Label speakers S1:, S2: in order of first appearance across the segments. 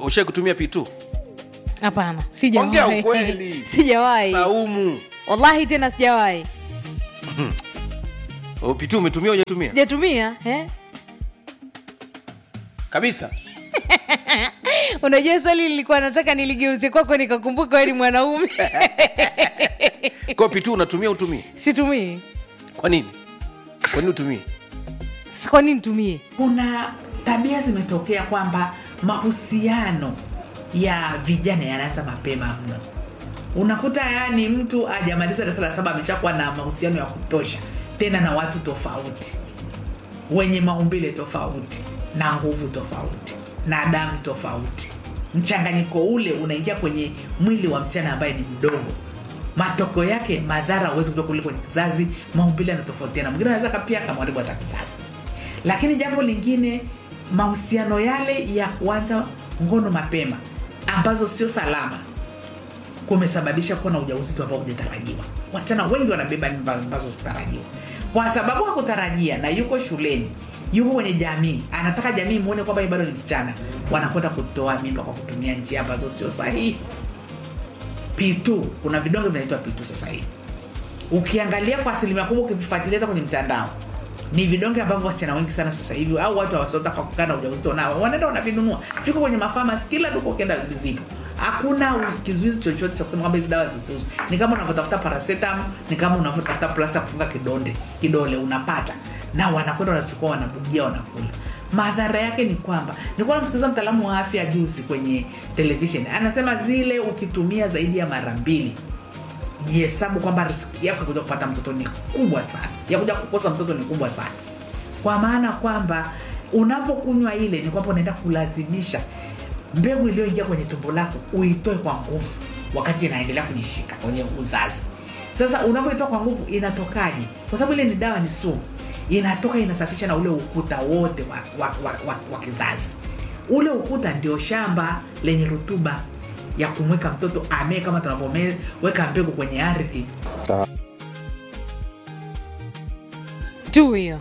S1: ushai kutumia pitu
S2: hapana
S1: ongea
S2: sijawahi
S1: ukweli
S2: sijawahi
S1: saumu
S2: wallahi tena sijawahi
S1: O, pitu umetumia ujatumia
S2: sijatumia eh?
S1: kabisa
S2: unajua swali lilikuwa nataka niligeuze kwako nikakumbuka wewe ni mwanaume
S1: kwa pitu unatumia utumie
S2: situmii
S1: kwa nini kwa nini utumie
S2: Sasa kwa nini nitumie
S3: kuna tabia zimetokea kwamba mahusiano ya vijana yanaanza mapema mno unakuta yani mtu ajamaliza darasa la saba ameshakuwa na mahusiano ya kutosha tena na watu tofauti wenye maumbile tofauti na nguvu tofauti na damu tofauti mchanganyiko ule unaingia kwenye mwili wa msichana ambaye ni mdogo matokeo yake madhara huwezi kutoka kule kwenye kizazi maumbile yanatofautiana mwingine anaweza kapia akamharibu hata kizazi lakini jambo lingine mahusiano yale ya kuanza ngono mapema ambazo sio salama kumesababisha kuwa na ujauzito ambao hujatarajiwa wasichana wengi wanabeba mimba ambazo zitarajiwa kwa sababu hakutarajia na yuko shuleni yuko kwenye jamii anataka jamii muone kwamba yeye bado ni msichana wanakwenda kutoa mimba kwa kutumia njia ambazo sio sahihi p2 kuna vidonge vinaitwa p2 sasa hivi ukiangalia kwa asilimia kubwa ukivifuatilia hata kwenye mtandao ni vidonge ambavyo wasichana wengi sana sasa hivi au watu wasiotaka kukaa na ujauzito nao wanaenda wanavinunua viko kwenye mafamas kila duka ukienda zipo hakuna u- kizuizi chochote cha kusema kwamba hizi dawa zisiuzwe ni kama unavyotafuta paracetam ni kama unavyotafuta plasta kufunga kidonde kidole unapata na wanakwenda wanachukua wanabugia wanakula madhara yake ni kwamba nilikuwa namsikiliza mtaalamu wa afya juzi kwenye television anasema zile ukitumia zaidi ya mara mbili jihesabu kwamba riski yako ya kuja kupata mtoto ni kubwa sana ya kuja kukosa mtoto ni kubwa sana kwa maana kwamba unapokunywa ile ni kwamba unaenda kulazimisha mbegu iliyoingia kwenye tumbo lako uitoe kwa nguvu wakati inaendelea kujishika kwenye uzazi sasa unavyoitoa kwa nguvu inatokaje kwa sababu ile ni dawa ni sumu inatoka inasafisha na ule ukuta wote wa, wa, wa, wa, wa kizazi ule ukuta ndio shamba lenye rutuba ya kumweka mtoto amee kama tunavyoweka mbegu kwenye ardhi
S2: tu hiyo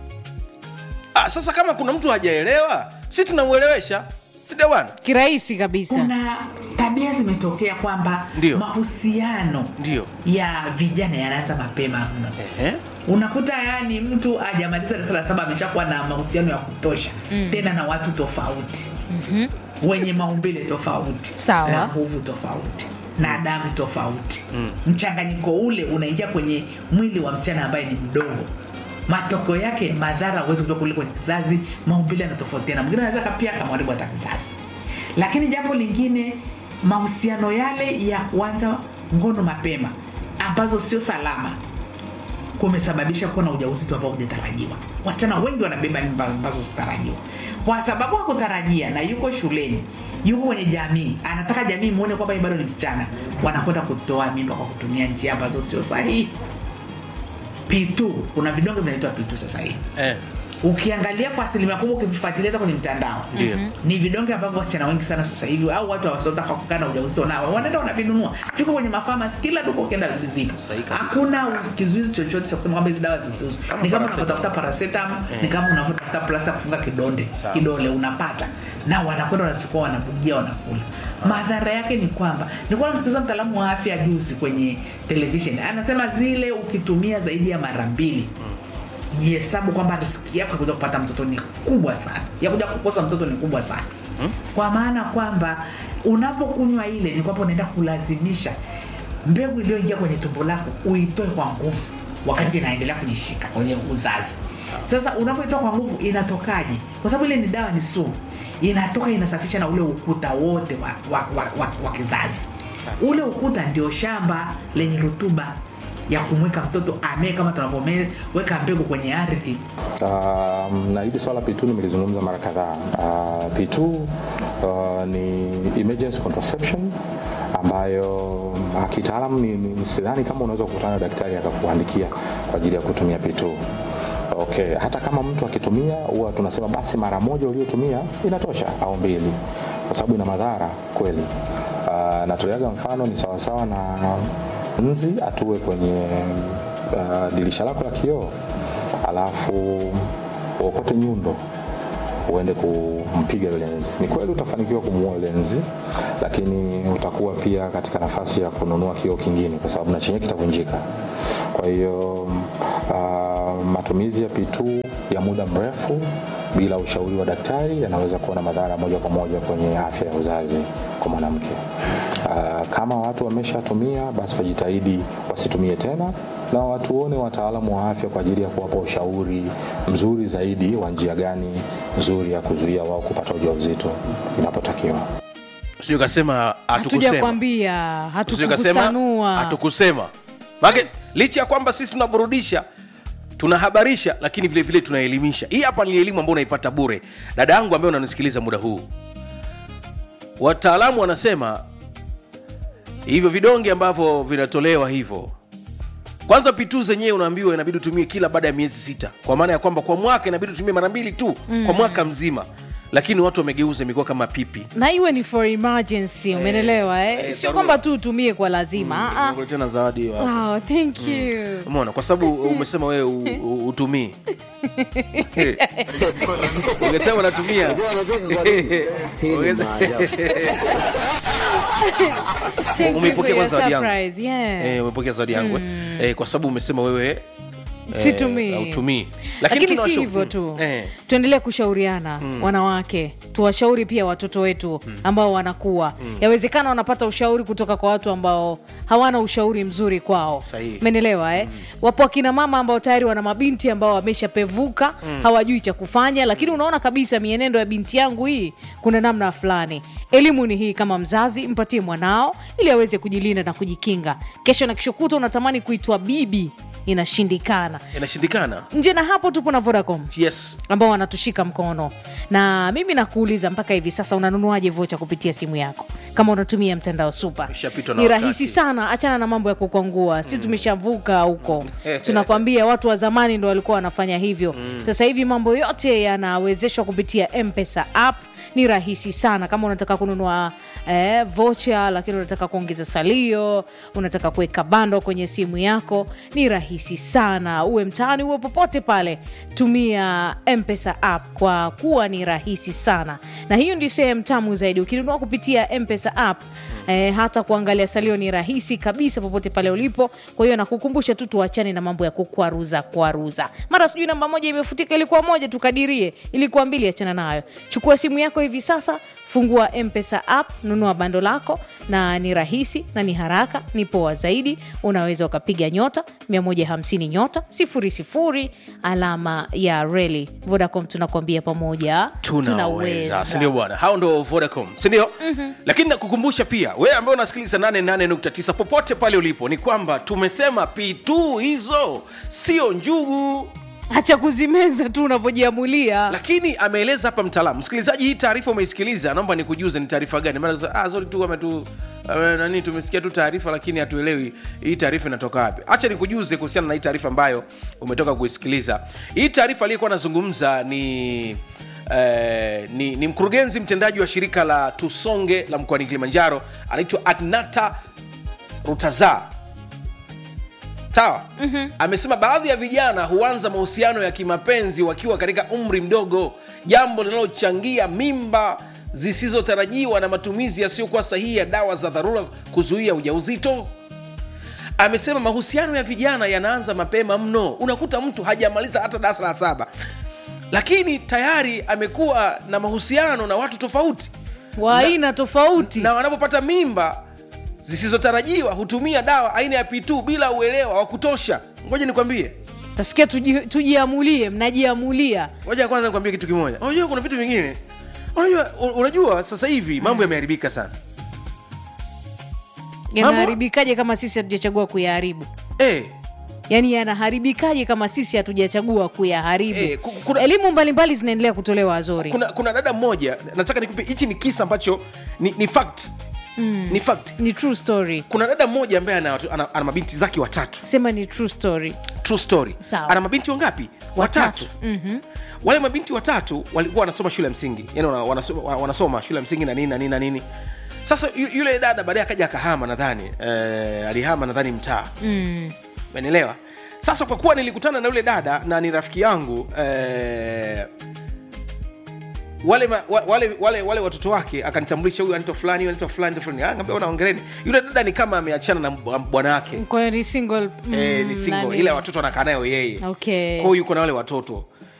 S1: ah, sasa kama kuna mtu hajaelewa si tunamwelewesha sida bwana
S2: kirahisi kabisa
S3: kuna tabia zimetokea kwamba
S1: Ndio.
S3: mahusiano
S1: Ndio.
S3: ya vijana yanaanza mapema mno
S1: Ehe.
S3: unakuta yani mtu ajamaliza darasa la saba ameshakuwa na mahusiano ya kutosha mm. tena na watu tofauti mm-hmm. wenye maumbile tofauti
S2: Sawa.
S3: na nguvu tofauti na damu tofauti mm. mchanganyiko ule unaingia kwenye mwili wa msichana ambaye ni mdogo matokeo yake madhara huwezi kutoka kule kwenye kizazi maumbile yanatofautiana mwingine anaweza kapia akamharibu hata kizazi lakini jambo lingine mahusiano yale ya kuanza ngono mapema ambazo sio salama kumesababisha kuwa na ujauzito ambao hujatarajiwa wasichana wengi wanabeba mimba ambazo zitarajiwa kwa sababu hakutarajia na yuko shuleni yuko kwenye jamii anataka jamii muone kwamba yeye bado ni msichana wanakwenda kutoa mimba kwa kutumia njia ambazo sio sahihi p2 kuna vidonge vinaitwa p2 sasa hivi
S1: Eh.
S3: ukiangalia kwa asilimia kubwa ukivifuatilia hata kwenye mtandao
S1: Ndio.
S3: ni vidonge ambavyo wasichana wengi sana sasa hivi au watu wasiotaka kukaa na ujauzito nao wanaenda wanavinunua viko kwenye mafamas kila duka ukienda zipo
S1: Sahihi kabisa.
S3: hakuna kizuizi chochote cha kusema kwamba hizi dawa zisiuzwe
S1: Kama
S3: ni kama
S1: paracetamol.
S3: unavyotafuta paracetam ni kama unavyotafuta plasta kufunga kidonde
S1: Sawa.
S3: kidole unapata na wanakwenda wanachukua wanabugia wanakula madhara yake ni kwamba nilikuwa namsikiliza mtaalamu wa afya juzi kwenye television anasema zile ukitumia zaidi ya mara mbili jihesabu kwamba riski yako ya kuja kupata mtoto ni kubwa sana ya kuja kukosa mtoto ni kubwa sana kwa maana kwamba unapokunywa ile ni kwamba unaenda kulazimisha mbegu iliyoingia kwenye tumbo lako uitoe kwa nguvu wakati inaendelea kujishika kwenye uzazi sasa unapoitoa kwa nguvu inatokaje kwa sababu ile ni dawa ni sumu inatoka inasafisha na ule ukuta wote wa, wa, wa, wa, wa kizazi ule ukuta ndio shamba lenye rutuba ya kumweka mtoto amee kama tunavyoweka mbegu kwenye ardhi
S4: Um, na hili swala P2 nimelizungumza mara kadhaa. Uh, P2 uh, ni emergency contraception ambayo uh, kitaalamu ni, ni sidhani kama unaweza kukutana na daktari akakuandikia kwa ajili ya kutumia P2. Okay, hata kama mtu akitumia huwa tunasema basi mara moja uliotumia inatosha au mbili, kwa sababu ina madhara kweli. Uh, natoleaga mfano ni sawasawa na nzi atue kwenye uh, dirisha lako la kioo alafu uokote nyundo uende kumpiga yule nzi. Ni kweli utafanikiwa kumuua yule nzi, lakini utakuwa pia katika nafasi ya kununua kioo kingine, kwa sababu na chenyewe kitavunjika. Kwa hiyo uh, matumizi ya P2 ya muda mrefu bila ushauri wa daktari yanaweza kuwa na madhara moja kwa moja kwenye afya ya uzazi kwa mwanamke. Uh, kama watu wameshatumia basi wajitahidi wasitumie tena na watuone wataalamu wa afya kwa ajili ya kuwapa ushauri mzuri zaidi wa njia gani nzuri ya kuzuia wao kupata ujauzito inapotakiwa.
S1: sio kasema
S2: hatuja
S1: hatukusema
S2: kwambia
S1: Usije ukasema,
S2: hatukukusanua
S1: hatukusema Maana licha ya kwamba sisi tunaburudisha tunahabarisha lakini vile vile tunaelimisha hii hapa ni elimu ambayo unaipata bure dada yangu ambaye unanisikiliza muda huu wataalamu wanasema hivyo vidonge ambavyo vinatolewa hivyo kwanza pitu zenyewe unaambiwa inabidi utumie kila baada ya miezi sita kwa maana ya kwamba kwa mwaka inabidi utumie mara mbili tu mm. kwa mwaka mzima lakini watu wamegeuza imekuwa kama pipi
S2: na iwe ni for emergency umenelewa eh?
S1: eh,
S2: sio
S1: dharura.
S2: kwamba tu utumie kwa lazima Ah, ah.
S1: Nimekuletea na zawadi wa-
S2: wow, thank you
S1: umeona kwa sababu umesema wewe u- u- utumii ungesema unatumia
S2: Thank you
S1: Umeipokea
S2: for your
S1: kwanza zawadi yangu?
S2: surprise, yeah.
S1: Eh, umepokea zawadi yangu eh? eh, kwa sababu umesema wewe eh,
S2: situmii
S1: hautumii
S2: lakini si
S1: tunawashauri-
S2: hivyo tu
S1: eh,
S2: tuendelee kushauriana wanawake tuwashauri pia watoto wetu ambao wanakuwa yawezekana wanapata ushauri kutoka kwa watu ambao hawana ushauri mzuri kwao
S1: Sahihi.
S2: menelewa eh? wapo akina mama ambao tayari wana mabinti ambao wameshapevuka hawajui cha kufanya lakini unaona kabisa mienendo ya binti yangu hii kuna namna fulani elimu ni hii kama mzazi mpatie mwanao ili aweze kujilinda na kujikinga kesho na kesho kutwa unatamani kuitwa bibi inashindikana
S1: inashindikana
S2: nje na hapo tupo na vodacom
S1: yes
S2: ambao wanatushika mkono na mimi nakuuliza mpaka hivi sasa unanunuaje vocha kupitia simu yako kama unatumia mtandao supa
S1: Ishapitwa na
S2: ni
S1: wakati.
S2: rahisi sana achana na mambo ya kukwangua si tumeshavuka huko tunakwambia watu wa zamani ndo walikuwa wanafanya hivyo sasa hivi mambo yote yanawezeshwa kupitia mpesa app ni rahisi sana kama unataka kununua eh, vocha lakini unataka kuongeza salio unataka kuweka bando kwenye simu yako ni rahisi sana uwe mtaani uwe popote pale tumia mpesa app kwa kuwa ni rahisi sana na hiyo ndio sehemu tamu zaidi ukinunua kupitia mpesa app eh, hata kuangalia salio ni rahisi kabisa popote pale ulipo kwa hiyo nakukumbusha tu tuachane na mambo ya kukwaruza kwaruza mara sijui namba moja imefutika ilikuwa moja tukadirie ilikuwa mbili achana nayo chukua simu yako hivi sasa fungua mpesa app nunua bando lako na ni rahisi na ni haraka ni poa zaidi unaweza ukapiga nyota 150 nyota 00 alama ya reli vodacom tunakuambia pamoja
S1: tunaweza sindio bwana hao ndo vodacom sindio mm-hmm. lakini nakukumbusha pia wewe ambaye unasikiliza 88.9 popote pale ulipo ni kwamba tumesema p2 hizo sio njugu
S2: hacha kuzimeza tu unavyojiamulia
S1: lakini ameeleza hapa mtaalamu msikilizaji hii taarifa umeisikiliza naomba nikujuze ni taarifa gani maana sasa, ah, sorry tu ametu ame- nani tumesikia tu taarifa lakini hatuelewi hii taarifa inatoka wapi hacha nikujuze kuhusiana na hii taarifa ambayo umetoka kuisikiliza hii taarifa aliyekuwa anazungumza ni Eh, ni, ni mkurugenzi mtendaji wa shirika la tusonge la mkoani kilimanjaro anaitwa agnata rutaza sawa mm-hmm. amesema baadhi ya vijana huanza mahusiano ya kimapenzi wakiwa katika umri mdogo jambo linalochangia mimba zisizotarajiwa na matumizi yasiyokuwa sahihi ya dawa za dharura kuzuia ujauzito amesema mahusiano ya vijana yanaanza mapema mno unakuta mtu hajamaliza hata darasa la saba lakini tayari amekuwa na mahusiano na watu tofauti
S2: wa aina tofauti
S1: na wanapopata mimba zisizotarajiwa hutumia dawa aina ya p2 bila uelewa wa kutosha ngoja nikwambie
S2: tasikia tuji- tujiamulie mnajiamulia
S1: ngoja kwanza nikwambie kitu kimoja unajua kuna vitu vingine unajua unajua sasa hivi mambo yameharibika sana
S2: yanaharibikaje kama sisi hatujachagua kuyaharibu
S1: eh,
S2: yaani yanaharibikaje kama sisi hatujachagua kuyaharibu
S1: Eh, ku- kuna-
S2: elimu mbalimbali zinaendelea kutolewa zori
S1: kuna, kuna dada mmoja nataka nikupe hichi ni kisa ambacho ni, ni fact mm. ni fact
S2: ni true story
S1: kuna dada mmoja ambaye ana, ana, ana mabinti zake watatu
S2: sema ni true story
S1: true story
S2: Sawa.
S1: ana mabinti wangapi watatu mm-hmm. wale mabinti watatu walikuwa wanasoma shule ya msingi yani wana- wanasoma, wanasoma shule ya msingi na nini na nini na nini sasa yu- yule dada baadaye akaja akahama nadhani eh, alihama nadhani mtaa
S2: mm.
S1: menelewa sasa kwa kuwa nilikutana na yule dada na ni rafiki yangu eh, wale, ma, wa- wale, wale, wale watoto wake akanitambulisha huyu anaitwa fulani huyu anaitwa fulani anaitwa fulani. Ah, ngambia ona ongereni yule dada ni kama ameachana na bwa- bwana wake
S2: kwa hiyo ni single mm,
S1: eh, ni single
S2: nani?
S1: ila watoto anakaa nayo yeye
S2: Okay.
S1: kwao yuko na wale watoto